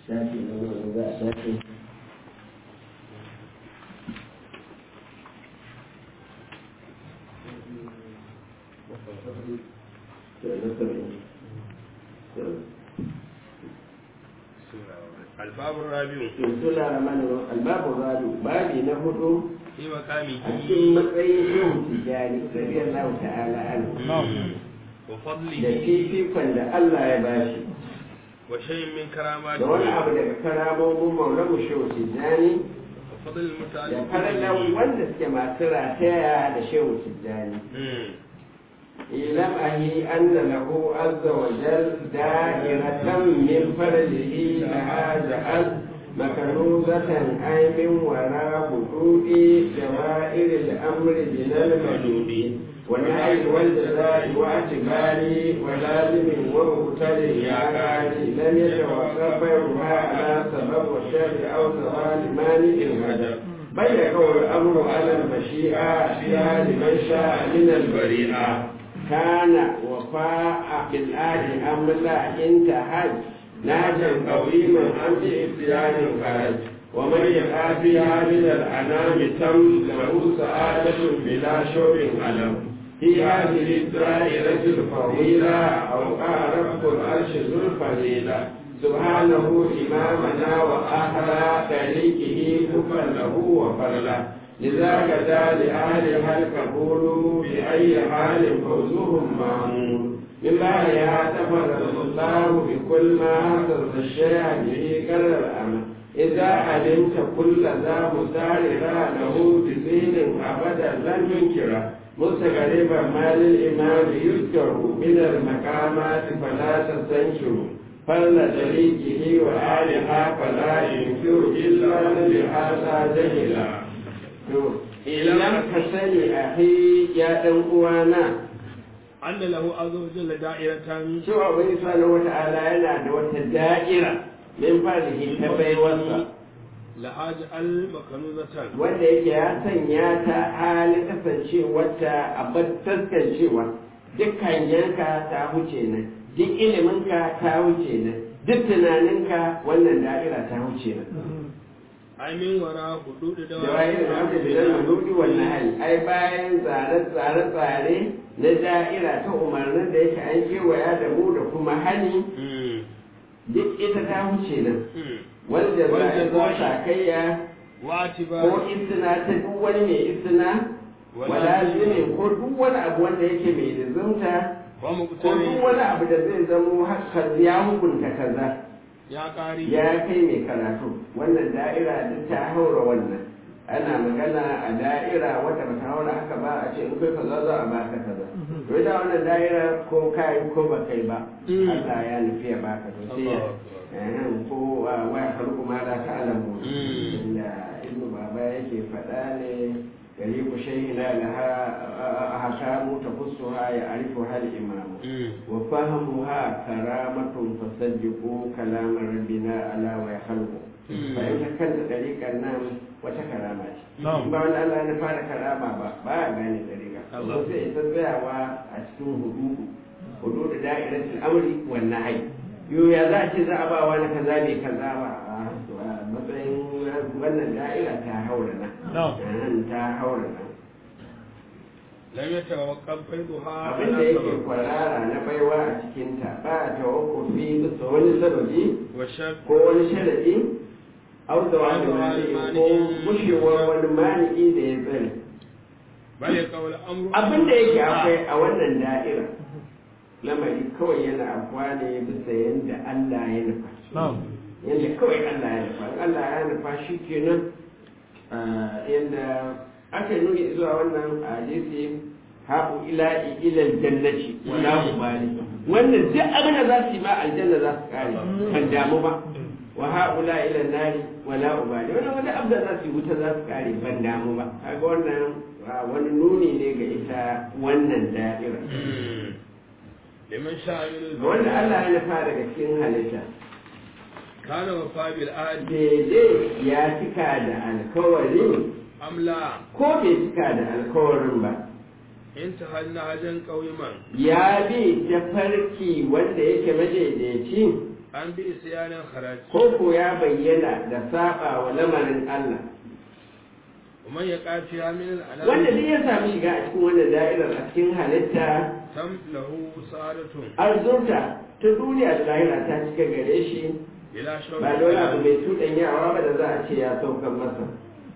shafi na wani za a shafi الباب الرابع Sula Ramanu Albabu Rabi babi na hudu في a مقامه cikin matsayin shehu tijjani radiyallahu ta'ala anhu da وفضله fifikon da Allah ya bashi وشيء من da wani abu كراماته daga karamomin maulamu shehu tijjani وفضل da المتعلق farallan به wanda suke masu rataya da shehu tijjani مم. ilam ahi anna lahu azza wa jal da'iratan min faralihi laha ja'al makaruzatan aimin wara hududi jawa'ir al-amri bin al-madudi والنهي والجزاء واعتباري ولازم ومبتدئ يا قاري لم يتوقف بينها على سبب والشر او سؤال مانع الهدف بل يكون الامر على المشيئه فيها لمن شاء من البريئه كان وفاء بالآل أم لا انتهج ناجا قويما أم بإبتلاء خرج ومن يقع فيها من الأنام تم له سعادة بلا شوق ألم في هذه الدائرة الفضيلة أوقع رب العرش ذو الفضيلة سبحانه إمامنا وأهل طريقه كفا له وفرلا لذاك دا لأهلها القبول بأي حال فوزهم معمول من بعدها تفرد الله بكل ما حصل الشيء به كر الأمل إذا علمت كل ذا مساررا له بزين أبدا لن ينكره مستقربا ما للإمام يذكر من المقامات فلا تستنكروا فل طريقه وآلها فلا ينكر إلا لهذا جهلا idan ka sani a ya ɗan uwana أن له عز وجل دائرة cewa wani subhanahu wa ta'ala yana da wata da'ira min farihi ta baiwarsa لها جعل مكنوزة wanda yake ya sanya ta halin kasancewarta a taskancewa dukkan yanka ta huce nan duk iliminka ta huce nan duk tunaninka wannan da'ira ta huce nan أي من وراء حدود da waye da aka bidan manuɗi wannan hali ai bayan tsare-tsare na da'ira ta umarnin da yake an kewaya da mu da kuma hani مم. duk ita ta huce nan مم. wanda za a Wanda ko za a- sakayya ko واعتبار istina ta duk wani mai istina wala ne ko duk wani abu wanda yake mai lizumta ko duk ومقترن wani abu da zai zamo hakan ya hukunta kaza يا قاري ya kai mai karatu wannan da'ira duk ta haura wannan ana magana a da'ira wata ba ta haura haka ba a ce in kai kaza za a baka kaza to ita wannan da'ira ko kai ko ba kai ba Mm. Allah ya nufi ya baka to sai ya eh, ko wa wa ya farko ma da ta alamu Mm. inda ibnu baba yake faɗa ne gari ku shayina laha ahkamu tafussuha ya arifu hal imamu مم. وفهمها كرامة فصدقوا كلام ربنا على ويخلقه مم. فإن كانت طريقة نام وتكرامة نعم. ba wani Allah na fara karama ba ba a gane ɗariƙa Allah. ko sai ita tsayawa a cikin hududu hududu da'iratul amri wan nahy yo ya za a ce za a ba wani kaza bai kaza ba a to a matsayin wannan da'ira ta haura nan نعم. ta haura nan لم يتوقف فيضها abin da على yake سبب kwarara na baiwa a cikinta ba a tawakkufi bisa wani sababi والشك ko wani sharadi au da wani Au da wani mani ko mani'i. gushewar wani mani'i da ya tsare بل يقول الأمر abin da yake akwai a wannan da'ira lamari kawai yana afuwa ne bisa yadda Allah ya nufa yadda kawai Allah ya nufa in Allah ya nufa shi kenan ah, yadda aka nuni zuwa wannan hadisi haɓu ila ilal jannati wala ubali wannan duk abin da za su yi ma aljanna za su kare ban damu ba wa haɓula ila nari wala ubali wannan wani abu da za su yi wuta za su kare ban damu ba kaga wannan ah, wani nuni ne ga ita wannan da'ira مم. لمن شاء من ga wanda Allah البشر ya nufa daga cikin halitta كان وفاء بالآل daidai ya cika da alkawari أم لا ko bai cika da alkawarin ba انتهى نهجا قويما ya bi ta farki wanda yake madaidaici an bi isyanin kharaj ko ko ya bayyana da saba wa lamarin Allah ومن يقع فيها من الأنام wanda duk ya samu shiga a cikin wannan da'irar a cikin halitta تم له سعادة arzurta ta duniya da lahira ta cika gare shi بلا شوك ba da wani abu mai tuɗanyawa ba da za a ce ya saukan masa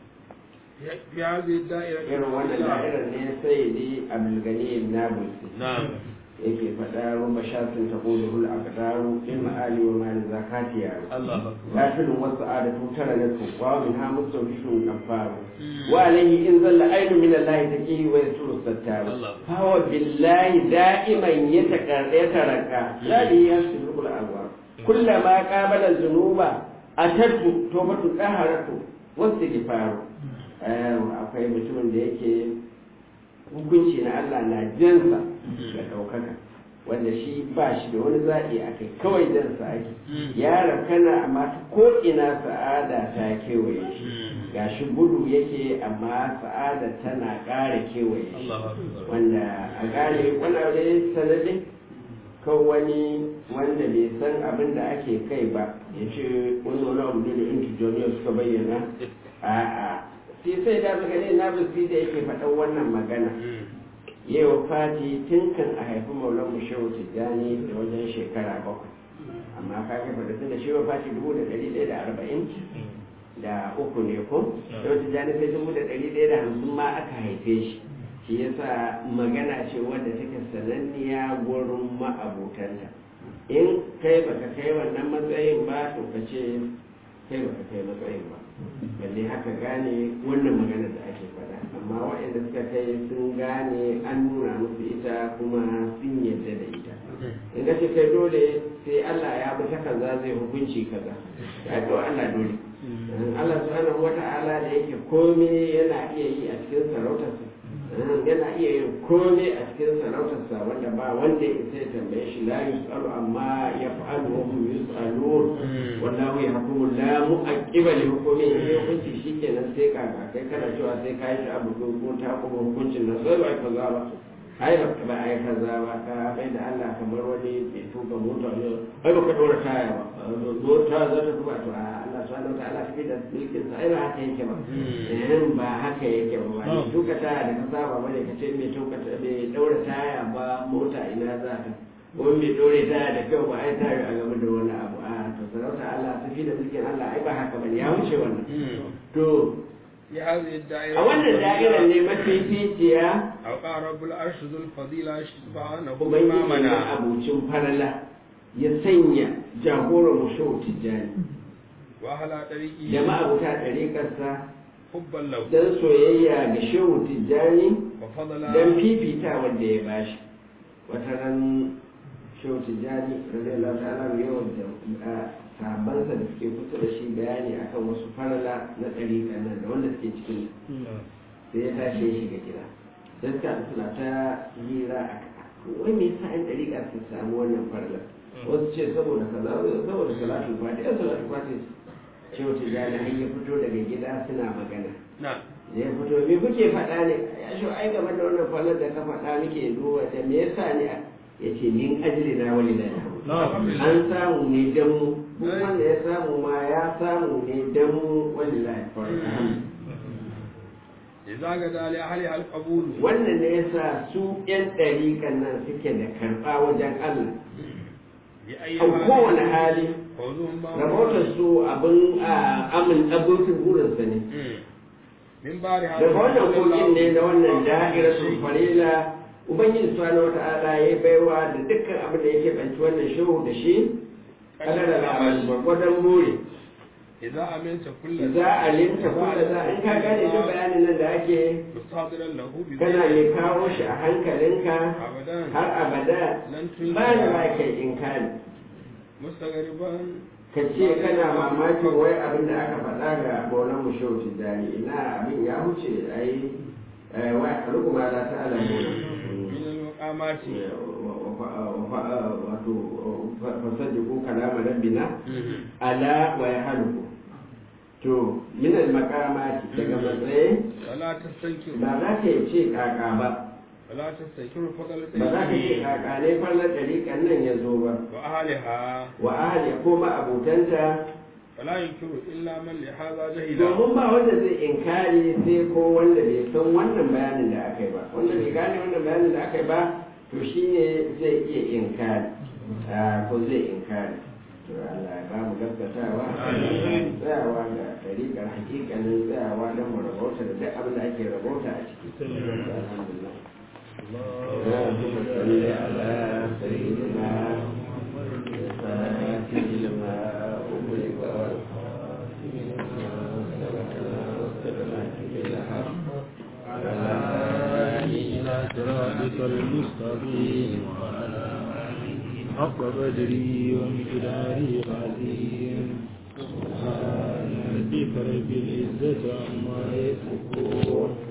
في هذه الدائرة irin wannan da'irar ne sai di abdulgani nabulsi نعم yake faɗa rumba shafin ta ƙoli hul a kadaru in ma'ali wa mali zakati yaro الله أكبر lafilin wasu adatu tara na su wa min ha musu rishun kafaru wa alayhi in zalla ainu min allahi taqihi wa yasuru sattaru Allah. fa huwa billahi da'iman yatakarra yataraka la yasbiqul alwa kullama qabala dhunuba atatu tawbatu qaharatu wastighfaru eh akwai mutumin da yake hukunci na Allah na jansa da ɗaukaka wanda shi ba shi da wani zaɓi a kai kawai jansa ake ya rakana amma ta ko ina sa'ada ta kewaye shi ga shi gudu yake amma sa'ada tana ƙara kewaye shi الله أكبر wanda a gane wani abu ne sanadin kan wani wanda bai san abin da ake kai ba ya ce wani wani abu ne da intijoniya suka bayyana a'a sai sai da magana na bisi da yake faɗan wannan magana yau fati tun kan a haifi maulan mu shehu tijjani da wajen shekara bakwai amma ka ga faɗa tun da shehu fati dubu da ɗari ɗaya da arba'in da uku ne ko shehu tijjani sai dubu da ɗari ɗaya da hamsin ma aka haife shi shi yasa magana ce wadda take sananniya gurin ma'abotanta in kai baka kai wannan matsayin ba to ka ce kai baka kai matsayin ba balle haka gane wannan magana da ake faɗa amma waɗanda suka kai sun gane an nuna musu ita kuma sun yarda da ita in ga ce kai dole sai Allah ya bi ta kaza zai hukunci kaza ya to Allah dole Allah subhanahu wata'ala da yake komai yana iya yi a cikin sarautarsa yana iya yin komai a cikin sarautarsa wanda ba wanda ya isa ya tambaye shi la yus'alu amma yaf'alu wa hum yus'alun wallahu yahkumu la mu'aqqiba li hukmihi in hukunci shikenan sai ka ga kai kana cewa sai ka yi shi abu ko ko ta kuma hukuncin nan sai ba ai kaza ba ai ba ba ai kaza ba ka bai da Allah kamar wani bai tuka mota ne ai ba ka dora taya ba mota za ta tuka to a Allah subhanahu wa ta'ala fi da mulkin sa ai ba haka yake ba eh ba haka yake ba ba tuka taya da ka saba bane ka ce mai tuka mai daura taya ba mota ina za ta wani mai dore taya da kyau ba ai tayo a game da wani abu a to sarauta Allah tafi da mulkin Allah ai ba haka bane ya wuce wannan to في هذه الدائرة a wannan da'irar ne mafificiya أوقع رب العرش ذو الفضيلة سبحانه ubangiji na إمامنا abucin farala ya sanya jagoran mushewu tijjani وأهل طريقه da ma'abuta ɗariƙarsa حبا له don soyayya ga shehu tijjani وفضلا don fifita wanda ya bashi wata ran shehu tijjani radiyallahu ta'ala yawan da sabansa da suke kusa da shi bayani akan wasu farala na ɗariƙa nan da wanda suke cikin sai ya tashi ya shiga gida sai suka haɗu suna ta hira a wai me yasa an ɗariƙa su samu wannan farla wasu ce saboda kaza wasu saboda salatul fati ya salatul fati ce wata jani har ya fito daga gida suna magana نعم da ya fito me kuke faɗa ne ya shi ai game da wannan farlar da ka faɗa muke duba ta me yasa ne ya ce min ajli na wani na an samu ne dan mu duk wanda ya samu ma ya samu ne dan mu wani na إذا غدا لأهلها القبول wannan ne yasa su yan ɗariƙan nan suke da karɓa wajen Allah بأي a kowane حال hali فوزهم rahotar su abin a amin abokin burinsa ne من بار هذا daga wannan kogin ne na wannan da'irar su farila ubangiji subhanahu wata'ala ya baiwa da dukkan abin da yake banci wannan shehu da shi kada da labarin gwargwadon buri إذا أمنت كل za a limta kula za in ka gane duk bayanin nan da ake مستحضرا له kana mai kawo shi a hankalinka أبدا har abada لن ba da ba تنكر kai inkari مستغربا ka ce kana mamakin wai abin da aka faɗa ga bolan mu shehu tijjani ina abin ya huce ai eh, wa rukuma la ta ala من المقامات wato fasaddiku kalama rabbina ala wa yahluku to min al maqamati daga matsayi ولا تستنكر ba za ka yi ce kaka ba ولا تستكر فضل ba za ka yi kakanai fallar ɗariƙan nan ya zo ba وأهلها wa ahali ko abutanta فلا ينكر إلا من لهذا جهل domin ba wanda zai inkari sai ko wanda bai san wannan bayanin da aka yi ba wanda bai gane wannan bayanin da aka yi ba to shine zai iya inkari Ah, ko zai inkari to Allah ya ba mu gaskatawa tsayawa ga tariƙar hakikanin tsayawa don mu rabauta da duk abin da ake rabauta a ciki alhamdulillah اللهم صل على سيدنا الفاتح لما أغلق والخاتم لما سبق والسلامة بالحق على إلى صراطك المستقيم وعلى حق بدري ومقداري العظيم سبحان ربك رب العزة عما يصفون